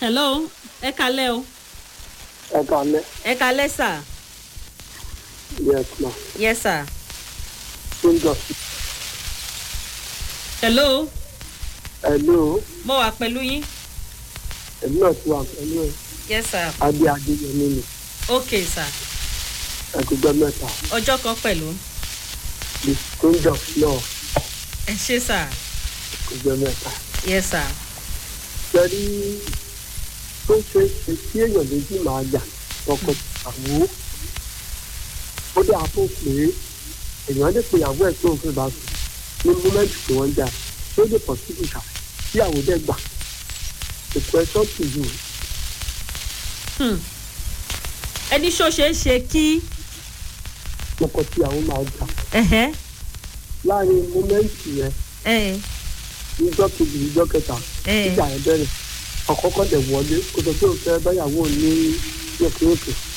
hello ẹ kalẹ́ o ẹ kalẹ ẹ kalẹ́ sà yes ma yes sir ṣéńjọ hello hello mo wà pẹ̀lú yín èmi náà ti wà pẹ̀lú ẹ yes sir adé adéyẹmí ni ok sir ẹgbẹgbẹ mẹta ọjọ́ kan pẹ̀lú the ṣéńjọ náà ẹ ṣe sir ẹgbẹgbẹ mẹta yes sir sẹ́rí tó ṣe é ṣe kí èèyàn méjì máa jà tọkọ ìyàwó ó dé àpò pé èèyàn lè pe ìyàwó ẹ̀ tó ń fẹ́ bá sùn ní múmẹ́ǹtì tí wọ́n ń jà tó lè pọ̀ sí ìṣà tí àwọn dẹ̀ gbà ètò ẹ̀ṣọ́ tì yù Hmm. ẹni ṣó ṣe é ṣe kí tọkọ tí àwọn máa jà ẹ̀hẹ́ láàrin múmẹ́ǹtì yẹn ẹ̀ níjọ́ kejì níjọ́ kẹta ẹ̀ ìjà yẹn bẹ̀rẹ̀ ọ̀kọ́kọ́ dẹ̀ wọlé kó tó tó fẹ́ báyàwó ní yọkùnrin